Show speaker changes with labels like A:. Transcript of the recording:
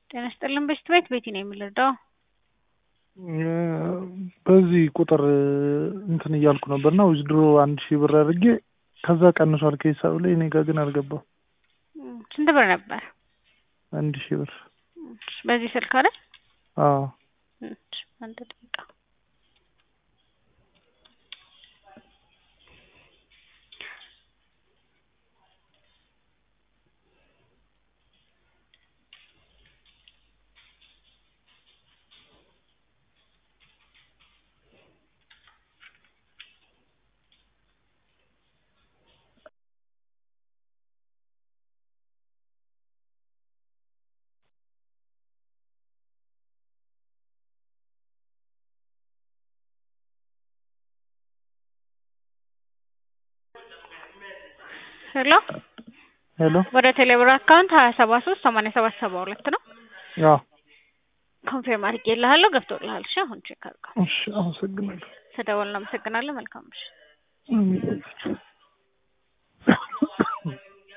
A: ጤና ይስጥልን በሽት ቤት ቤቲ ነው የምንረዳው።
B: በዚህ ቁጥር እንትን እያልኩ ነበር እና ዊዝድሮ አንድ ሺህ ብር አድርጌ ከዛ ቀንሷል ከሂሳብ ላይ እኔ ጋ ግን አልገባም።
A: ስንት ብር ነበር?
B: አንድ ሺህ ብር
A: በዚህ ስልክ አይደል?
B: አዎ
A: አንድ ደቂቃ ሄሎ
B: ሄሎ
A: ወደ ቴሌብር አካውንት ሀያ ሰባ ሶስት ሰማንያ ሰባት ሰባ ሁለት ነው።
B: አዎ
A: ኮንፊርም አድርጌልሃለሁ ገብቶልሃል። እሺ አሁን ቼክ አድርገው።
B: እሺ አመሰግናለሁ።
A: ስደውል እናመሰግናለን። መልካም ምሽት።
B: አሜን።